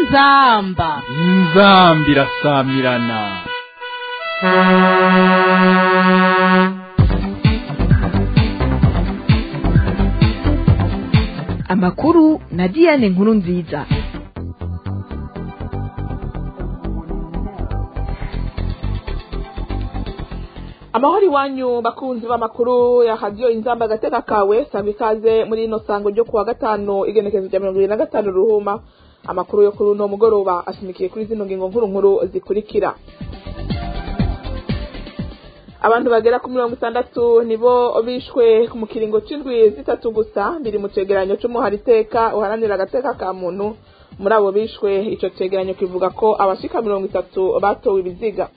inzamba inzambi irasamirana amakuru na diane nkuru nziza amahoro iwanyu bakunzi b'amakuru ya radiyo inzamba agateka kawe sanga ikaze muri ino sango ryo kuwa gatanu igenekezo rya mirongo irindwi na gatanu ruhuma amakuru yo kuri uno mugoroba ashimikiye kuri zino ngingo nkuru nkuru zikurikira abantu bagera ku mirongo itandatu nibo bishwe mu kiringo c'indwi zitatu gusa biri mu cegeranyo c'umuhari iteka uharanira agateka ka muntu muri abo bishwe ico cegeranyo kivuga ko abashika mirongo itatu batowe ibiziga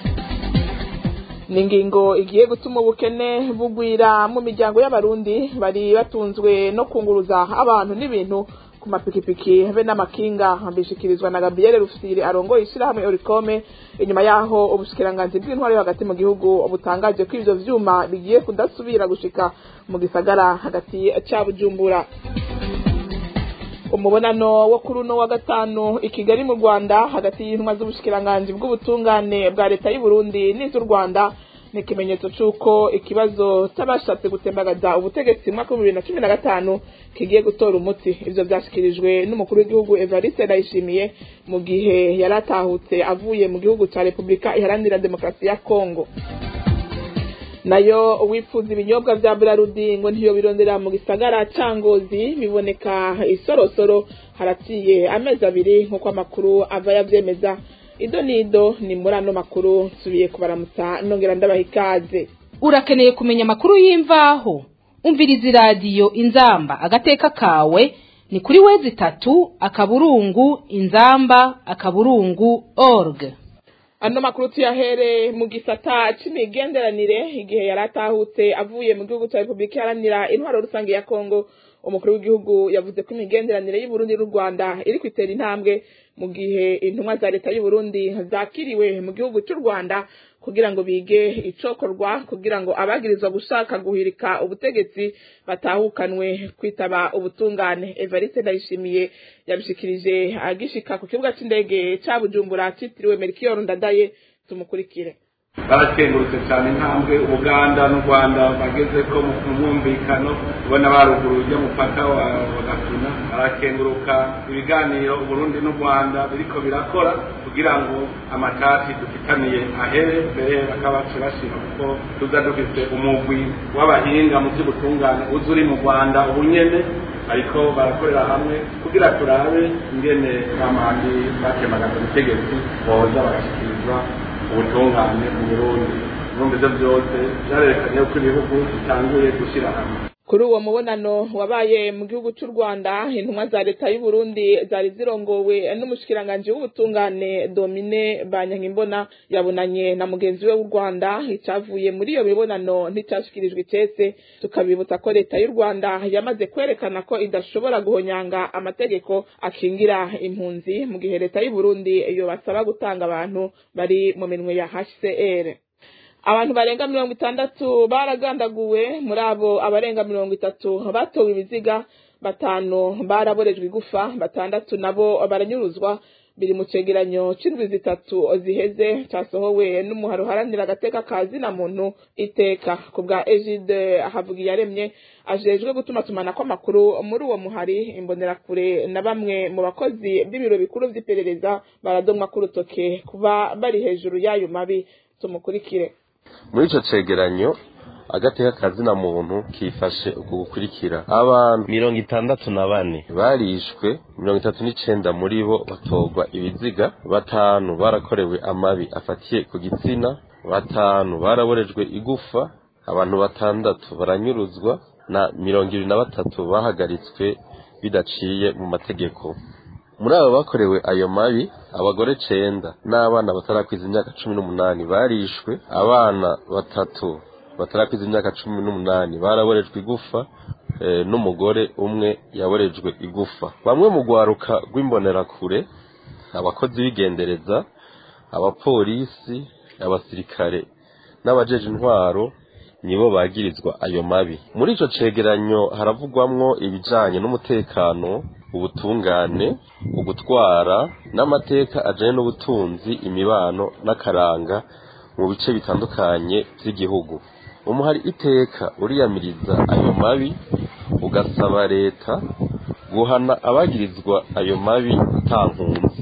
ni ingingo igiye gutuma ubukene bugwira mu miryango y'abarundi bari batunzwe no kunguruza abantu n'ibintu ku mapikipiki be n'amakinga bishikirizwa na gabriel rufisiri arongoye ishyirahamwe orikome inyuma yaho ubushikiranganji bw'intwari yo hagati mu gihugu butangaje ko ivyo vyuma bigiye kudasubira gushika mu gisagara hagati ca bujumbura umubonano wo kuri uno wa gatanu i kigali mu rwanda hagati y'intumwa z'ubushikiranganji bw'ubutungane bwa leta y'u burundi n'iz'u rwanda ni ikimenyetso c'uko ikibazo c'abashatse gutembagaza ubutegetsi mu mwaka w'ibihumbi bibiri na cumi na gatanu kigiye gutora umuti ivyo vyashikirijwe n'umukuru w'igihugu evariste ndayishimiye mu gihe yari atahutse avuye mu gihugu ca repubulika iharanira demokarasi ya kongo nayo wifuza ibinyobwa vya Brarudi ngo ntiyo birondera mu gisagara ca Ngozi biboneka isorosoro haraciye amezi abiri nk'uko amakuru ava yavyemeza ido nido ni muri ano makuru nsubiye kubaramutsa nongera ndabaha ikaze urakeneye kumenya amakuru y'imvaho umviriza iradiyo inzamba agateka kawe ni kuri wezi itatu akaburungu inzamba akaburungu org ano makuru tuyahere mu gisata c'imigenderanire igihe yari atahutse avuye mu gihugu ca repubulika iharanira intwaro rusange ya kongo umukuru w'igihugu yavuze ko imigenderanire y'uburundi n'u rwanda iri kwitera intambwe mu gihe intumwa za leta y'uburundi zakiriwe mu gihugu c'u rwanda kugira ngo bige icokorwa kugira ngo abagirizwa gushaka guhirika ubutegetsi batahukanwe kwitaba ubutungane evariste ndayishimiye yabishikirije agishika ku kibuga c'indege ca bujumbura citiriwe merikiyoro ndadaye tumukurikire barakengurutse cyane intambwe ubuganda n'u rwanda bageze ko mu mwumvikano ubona baruguruye umupaka wa gatuna barakenguruka ibiganiro uburundi n'u rwanda biriko birakora kugira ngo amatati dufitaniye ahere mbere bakabaca bashira kuko tuza dufite umugwi w'abahinga mu by'ubutungane uzi uri mu rwanda ubu nyene ariko barakorera hamwe kugira turabe ingene bamandi bakemagaza ubutegetsi boza bagashyikirizwa ubutungane mu burundi urumva ivyo vyose vyarerekanye ko ibihugu bitanguye gushyira hamwe kuri uwo mubonano wabaye mu gihugu c'u rwanda intumwa za leta y'u burundi zari zirongowe n'umushikiranganji w'ubutungane domine banyankimbona yabonanye na mugenzi we w'u rwanda icavuye muri iyo mibonano nticashikirijwe icese tukabibutsa ko leta y'u rwanda yamaze kwerekana ko idashobora guhonyanga amategeko akingira impunzi mu gihe leta y'u burundi yobasaba gutanga abantu bari mu minwe ya hcr abantu barenga mirongo itandatu baragandaguwe muri abo abarenga mirongo itatu batowe ibiziga batanu baraborejwe igufa batandatu nabo baranyuruzwa biri mu cegeranyo c'indwi zitatu ziheze casohowe n'umuhari uharanira agateka ka zina muntu iteka ku bwa egide havugiyaremye ajejwe gutumatumanako amakuru muri uwo muhari imbonerakure na bamwe mu bakozi b'ibiro bikuru vy'iperereza baradomwa k'urutoke kuba bari hejuru y'ayo mabi tumukurikire muri ico cegeranyo agateka kazina muntu kifashe uku gukurikira abantu mirongo itandatu na bane barishwe mirongo itatu n'icenda muri bo batorwa ibiziga batanu barakorewe amabi afatiye ku gitsina batanu baraborejwe igufa abantu batandatu baranyuruzwa na mirongo ibiri na batatu bahagaritswe bidaciye mu mategeko muri abo bakorewe ayo mabi abagore cenda n'abana batarakwiza imyaka cumi n'umunani barishwe abana batatu batarakwiza imyaka cumi n'umunani baraborejwe igufa n'umugore umwe yaborejwe igufa bamwe mu rwaruka rw'imbonerakure abakozi b'igendereza abapolisi abasirikare n'abajeje intwaro nibo bagirizwa ayo mabi muri ico cegeranyo haravugwamwo ibijanye n'umutekano ubutungane ugutwara n'amateka ajanye n'ubutunzi imibano n'akaranga mu bice bitandukanye by'igihugu umuhari iteka uriyamiriza ayo mabi ugasaba leta guhana abagirizwa ayo mabi nta nkunzi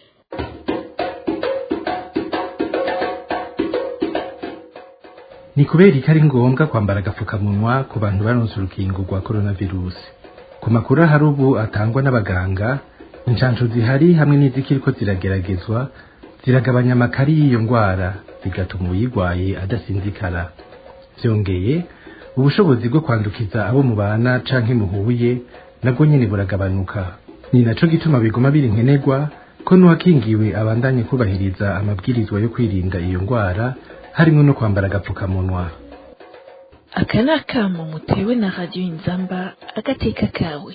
ni kubera ko ari ngombwa kwambara agapfukamunwa ku bantu baronse urukingo rwa coronavirusi ku makuru ahari ubu atangwa n'abaganga inshansho zihari hamwe n'izikiriko zirageragezwa ziragabanya amakari y'iyo ndwara bigatuma uyirwaye adasinzikara byongeye ubushobozi bwo kwandukiza abo mubana canke muhuye nabwo nyene buragabanuka ni naco gituma biguma biri nkenerwa ko n'uwakingiwe abandanye kubahiriza amabwirizwa yo kwirinda iyo ndwara harimo no kwambara agapfukamunwa aka ni akamo mutewe na radiyo inzamba agateka kawe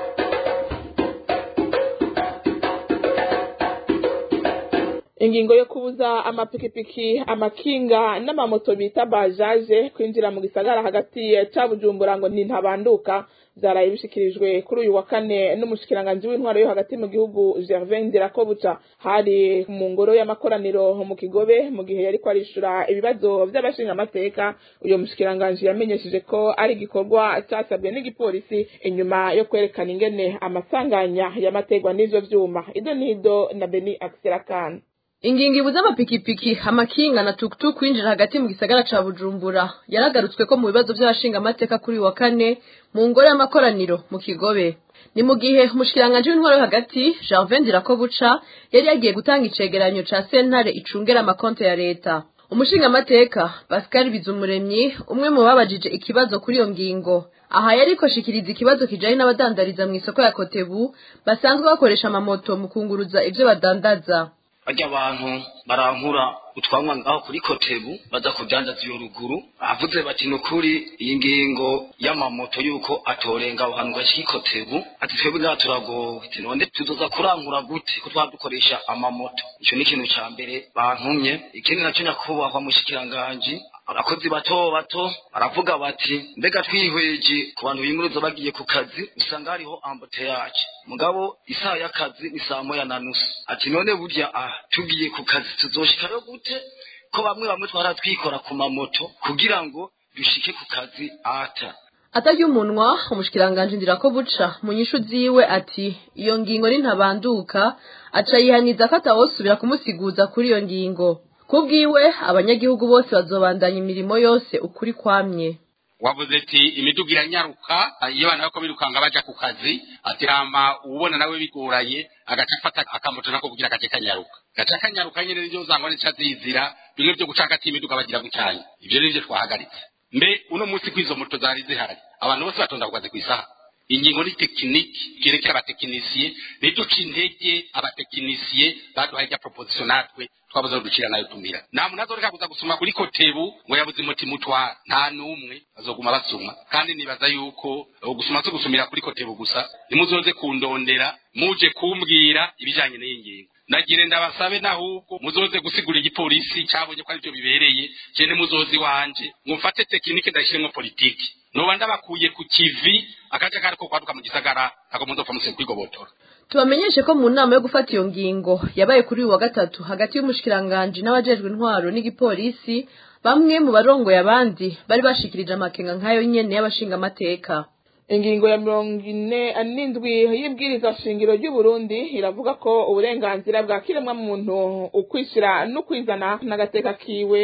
ingingo yo kubuza amapikipiki amakinga n'amamoto bita bajaje kwinjira mu gisagara hagati ca bujumbura ngo ntintabanduka vyaraye bishikirijwe kuri uyu wa kane n'umushikiranganji w'intwaro yo hagati mu gihugu Gervin Ndirakobuca hari mu ngoro y'amakoraniro mu Kigobe mu gihe yariko arishura ibibazo vy'abashinga amateka uyo mushikiranganji yamenyesheje ko ari igikorwa casabwe n'igipolisi inyuma yo kwerekana ingene amasanganya y'amategwa n'ivyo vyuma ido nido na Beni Akserakana ingingo ibuza amapikipiki amakinga na tukutuku kwinjira hagati mu gisagara ca bujumbura yaragarutswe ko mu bibazo vy'abashinga amateka kuri uyu wa kane mu ngoro y'amakoraniro mu kigobe ni mu gihe umushikiranganji w'intwaro yo hagati Gervin Ndirakobuca yari yagiye gutanga icegeranyo ca sentare icungera amakonto ya leta umushinga amateka Pascal Bizumuremyi umwe mu babajije ikibazo kuri iyo ngingo aha yariko shikiriza ikibazo kijanye n'abadandariza mu isoko ya Kotebu basanzwe bakoresha amamoto mu kunguruza ivyo badandaza barya abantu barankura utwanwa ngaho kuri kotebu baza kudandaza iyo ruguru avuze bati ni ukuri iyi ngingo y'amamoto yuko atorenga aho hantu gashika ikotebu ati twebwe ngaha turagowe ati none tuzoza kurankura gute ko twaba dukoresha amamoto ico ni ikintu ca mbere bantumye ikindi naco nyakubahwa mushikiranganji abakozi bato bato baravuga bati mbega twihweje ku bantu binguruza bagiye ku kazi usanga hariho amboteyaje mugabo isaha y'akazi ni saa moya na nusu ati none burya ah tugiye ku kazi tuzoshikayo gute ko bamwe bamwe twara twikora ku mamoto kugira ngo dushike ku kazi ata atarya umunwa umushikiranganji ndirako buca mu nyishu ziwe ati iyo ngingo nintabanduka aca yihaniza ko atawosubira kumusiguza kuri iyo ngingo kubwiwe abanyagihugu bose bazobandanya imirimo yose ukuri kwamye wavuze ati imiduga iranyaruka iyo abana bako birukanga baja ku kazi ati hama ubona nawe bigoranye agaca afata akamoto nako kugira gace kanyaruka gaca kanyaruka nyene nivyo uzangwa nica zizira bimwe vyo guca hagati y'imiduga bagira gucanya ivyo nivyo twahagaritse mbe uno munsi kw'izo moto zari zihari abantu bose batonda ku kazi kw'isaha ingingo ni tekiniki yerekera abatekinisiye niduca intege abatekinisiye baduhaye irya proposition natwe twabuze aho ducira nayo tumira nta muntu azoreka kuza gusuma kuri kotebu ngo yabuze umuti mutwara nta n'umwe bazoguma basuma kandi nibaza yuko gusuma si gusumira kuri kotebu gusa nimuzoze kundondera muje kumbwira ibijanye n'iyi ngingo nagire ndabasabe nahubwo muzoze gusigura igipolisi cabonye ko arivyo bibereye jene muzozi wanje mumfate tekinike ndashiremwo politiki noba ndabakuye ku kivi akaja kariko kwaduka mu gisagara ntago muzopfa muse kwigobotora tubamenyeshe ko mu nama yo gufata iyo ngingo yabaye kuri uyu wa gatatu hagati y'umushikiranganji n'abajejwe intwaro n'igipolisi bamwe mu barongoye abandi bari bashikirije amakenga nk'ayo nyene y'abashinga amateka ingingo ya mirongo ine n'indwi y'ibwiriza shingiro ry'uburundi iravuga ko uburenganzira bwa kiremwa muntu ukwishyira n'ukwizana n'agateka kiwe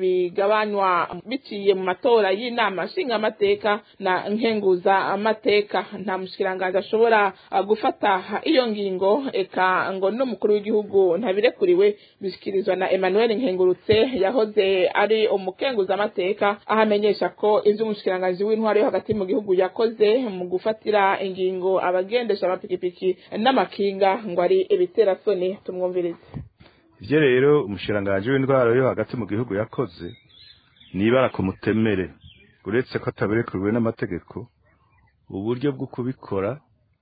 bigabanywa biciye mu matora y'inama nshingamateka na nkenguza amateka nta mushikiranganji ashobora gufata iyo ngingo eka ngo n'umukuru w'igihugu ntabirekuriwe bishyikirizwa na emmanuel nkengurutse yahoze ari umukenguza amateka aho amenyesha ko ivyo umushikiranganji w'intwaro yo hagati mu gihugu yakoze mu gufatira ingingo abagendesha amapikipiki n'amakinga ngo ari ibiterasoni tumwumvirize ivyo rero umushikiranganji w'indwara yo hagati mu gihugu yakoze nibara ku mutemere uretse ko atabirekuriwe n'amategeko uburyo bwo kubikora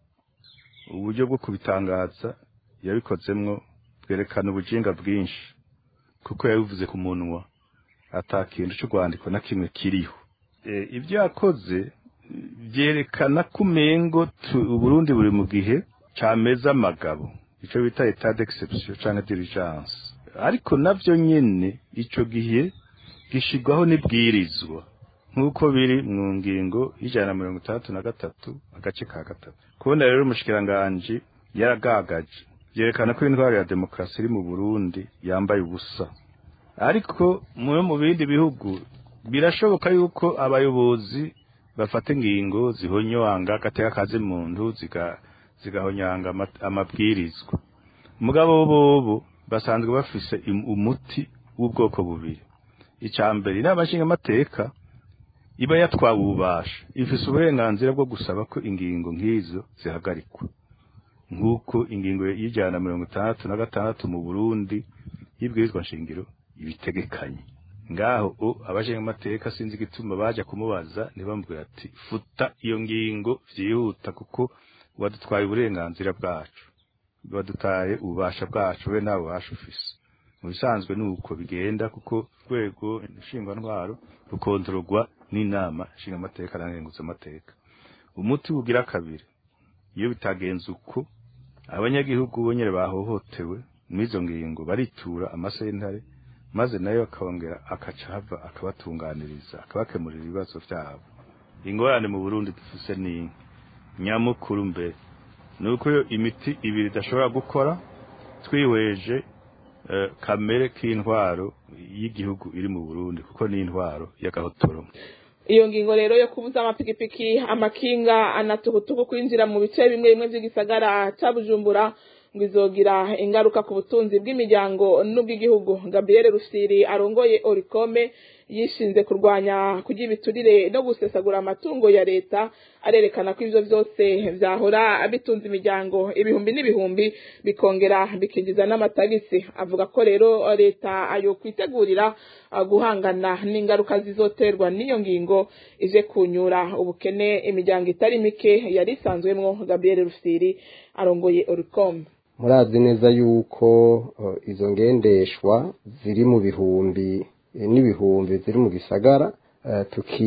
uburyo bwo kubitangaza yabikozemwo bwerekana ubujinga bwinshi kuko yabivuze ku munwa ata kintu c'urwandiko na kimwe kiriho ibyo yakoze byerekana ko umengo uburundi buri mu gihe cameza amagabo ico bita etat d'exception canke diligence ariko navyo nyene ico gihe gishigwaho n'ibwirizwa nk'uko biri mu ngingo y'ijana na mirongo itandatu na gatatu agace ka gatatu kubona rero umushikiranganji yaragagaje vyerekana ko intwaro ya demokarasi iri mu burundi yambaye ubusa ariko mu mu bindi bihugu birashoboka yuko abayobozi bafata ingingo zihonyanga agateka kazi muntu ziga zigahonyanga ama- amabwirizwa mugabo bobo basanzwe bafise im- umuti w'ubwoko bubiri icya mbere inama nshingamateka iba yatwawe ububasha ifise uburenganzira bwo gusaba ko ingingo nk'izo zihagarikwa nk'uko ingingo y'ijana na mirongo itandatu na gatandatu mu burundi y'ibwirizwa nshingiro ibitegekanye ngaho o abashingamateka sinzi igituma baja kumubaza ntibamubwira ati futa iyo ngingo vyihuta kuko wadutwaye uburenganzira bwacu badutaye ububasha bwacu we nta bubasha ufise mu bisanzwe ni uko bigenda kuko urwego nshingwantwaro rukontororwa n'inama nshingamateka na nkenguzamateka umuti ugira kabiri iyo bitagenze uko abanyagihugu bonyene bahohotewe mw'izo ngingo baritura amasentare maze nayo akongera akaca hava akabatunganiriza akabakemurira ibibazo vyabo ingorane mu burundi dufise ni nyamukuru mbere ni uko iyo imiti ibiri idashobora gukora twihweje eh, kamere k'intwaro y'igihugu iri mu burundi kuko ni intwaro y'agahotoro iyo ngingo rero yo kubuza amapikipiki amakinga anatukutuku kwinjira mu bice bimwe bimwe by'igisagara ca bujumbura ngo izogira ingaruka ku butunzi bw'imiryango n'ubw'igihugu gabriel rusiri arongoye orikome yishinze kurwanya kurya ibiturire no gusesagura amatungo ya leta arerekana ko ivyo vyose vyahora bitunze imiryango ibihumbi n'ibihumbi bikongera bikinjiza n'amatagisi avuga ko rero leta ayo kwitegurira uh, guhangana n'ingaruka zizoterwa n'iyo ngingo ije kunyura ubukene imiryango itari mike yari isanzwemwo gabriel rusiri arongoye oricom murazi neza yuko uh, izo ngendeshwa ziri mu bihumbi eh, n'ibihumbi ziri mu gisagara uh,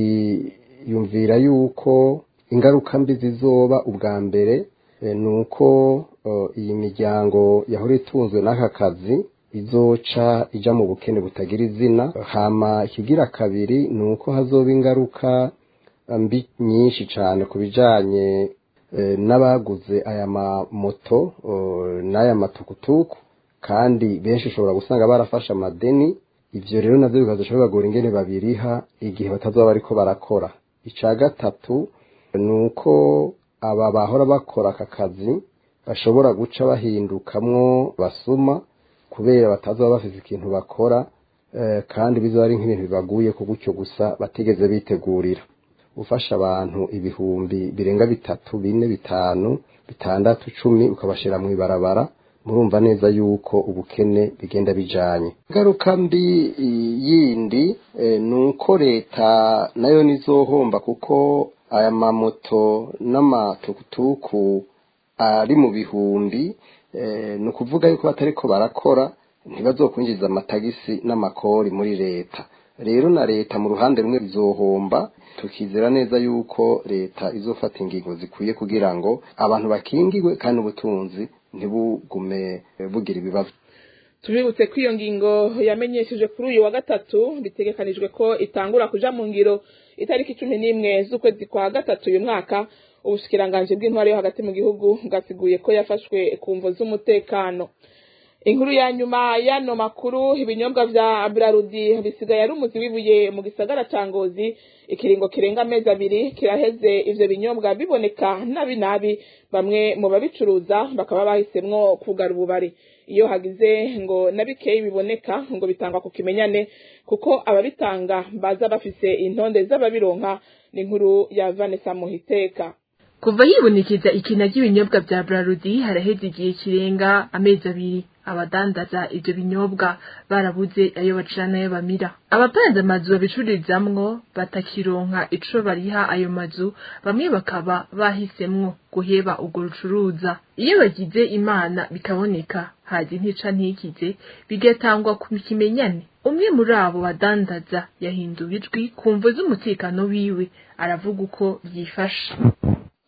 tukiyumvira yuko ingaruka mbi zizoba ubwa mbere eh, ni uko uh, iyi miryango yahora itunzwe n'aka kazi izoca ija mu bukene butagira izina hama ikigira kabiri ni uko hazoba ingaruka mbi nyinshi cyane ku bijanye eh, n'abaguze aya mamoto eh, n'aya matukutuku kandi benshi ushobora gusanga barafashe amadeni ivyo rero navyo bikazashobora bagura ingene babiriha igihe batazoba bariko barakora ica gatatu ni uko aba bahora bakora aka kazi bashobora guca bahindukamwo basuma kubera batazoba bafise ikintu bakora eh, kandi bizoba ari nk'ibintu bibaguye ku gutyo gusa batigeze bitegurira ufasha abantu ibihumbi birenga bitatu bine bitanu bitandatu cumi ukabashira mu ibarabara murumva neza yuko ubukene bigenda bijanye ingaruka mbi i- yindi eh, ni uko leta nayo nizohomba kuko aya mamoto n'amatukutuku ari mu bihumbi eh, ni ukuvuga yuko batariko barakora ntibazokwinjiza amatagisi n'amakori muri leta rero na leta mu ruhande rumwe bizohomba tukizera neza yuko leta izofata ingingo zikwiye kugira ngo abantu bakingirwe kandi ubutunzi ntibugume eh, bugira ibibazo tubibutse ko iyo ngingo yamenyesheje kuri uyu wa gatatu bitegekanijwe ko itangura kuja mu ngiro itariki cumi n'imwe z'ukwezi kwa gatatu uyu mwaka ubushikiranganji bw'intwari yo hagati mu gihugu bwasiguye ko yafashwe ku mvo z'umutekano inkuru ya nyuma y'ano makuru ibinyobwa vya brarudi bisigaye ari umuzi w'ibuye mu gisagara ca ngozi ikiringo kirenga amezi abiri kiraheze ivyo binyobwa biboneka nabi nabi bamwe mu babicuruza bakaba bahisemwo kugara ububari iyo hagize ngo na bikeyi biboneka ngo bitangwa ku kimenyane kuko ababitanga baza bafise intonde z'ababironka ni inkuru ya Vanessa Muhiteka kuva hibonekeza ikina ry'ibinyobwa vya brarudi haraheze igihe kirenga amezi abiri abadandaza ivyo binyobwa barabuze ayo bacira n'ayo bamira abapanze amazu babicururizamwo batakironka ico bariha ayo mazu bamwe bakaba bahisemwo guheba urwo rucuruza iyo bagize imana bikaboneka hazi ntica ntikize bigatangwa ku kimenyane umwe muri abo badandaza yahinduwe ijwi ku mvo z'umutekano wiwe aravuga uko byifashe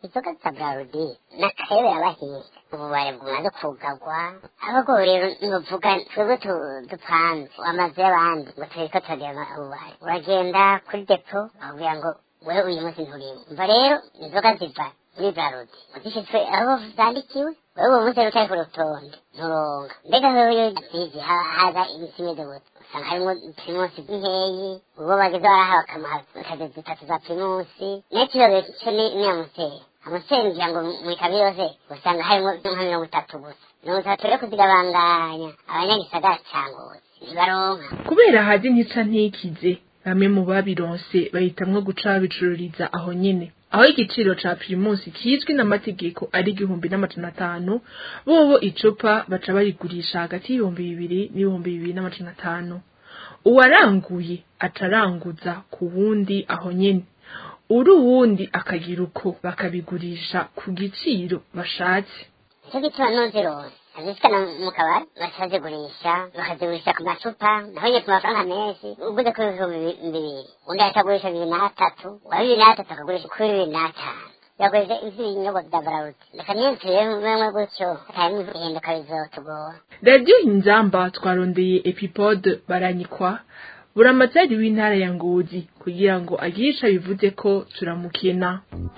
inzoga za brarudi n'akayobera abahinga ububare bumaze kugarwa ahubwo rero nuvuga twebwe tu- dupanze amazu y'abandi ngo turiko turagira ububare uragenda kuri depo bakubwira ngo wewe uyu munsi nturimo umva rero inzoga ziva muri brarudi uzishitswe aho zandikiwe wewe uwo munsi rero utari ku rutonde nturonga mbega wewe iyo zizi ha- haza imisi imeze gute usanga harimwo primusi nkeyi uwo bageze barahawe akamaha kazi zitatu za primusi n'ikirore cyo ni ni amuseri amuseri ngira ngo mu ikabi yose usanga harimwo nka mirongo itatu gusa mirongo itatu rero kuzigabanganya abanyagisagara cangozi ntibaronka kubera hazi ntica ntikize bamwe mu babironse bahitamwo guca babicururiza aho nyene aho igiciro ca primusi kizwi n'amategeko ari igihumbi n'amajana atanu bobo icupa baca barigurisha hagati y'ibihumbi bibiri n'ibihumbi bibiri n'amajana atanu uwaranguye acaranguza ku wundi aho nyene uri uwundi akagira uko bakabigurisha ku giciro bashatse nicyo gituma ntuzironse azishikana mu kabari bakazigurisha bakazigurisha ku macupa naho nyine ku mafaranga menshi uguze kuri ibihumbi bi- bibiri undi akagurisha bibiri n'atatu uwa bibiri n'atatu akagurisha kuri bibiri n'atanu yaguze ivy'ibinyobwa vya barawuti reka niyo turebe gutyo hatarimwo ihinduka bizotugora radiyo inzamba twarondeye epipode baranyikwa buramatari w'intara ya ngozi kugira ngo agire ico bivuze ko turamukena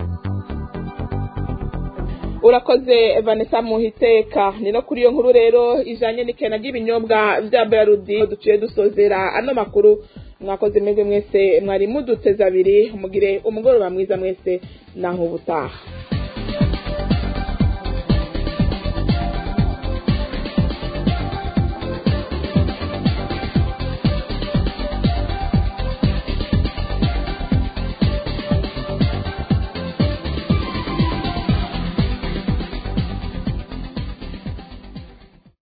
urakoze vanessa muhiteka ni no kuri iyo nkuru rero ijanye n'ikena ry'ibinyobwa vya brarudi duciye dusozera ano makuru mwakoze mwebwe mwese mwari muduteze abiri mugire umugoroba mwiza mwese naho ubutaha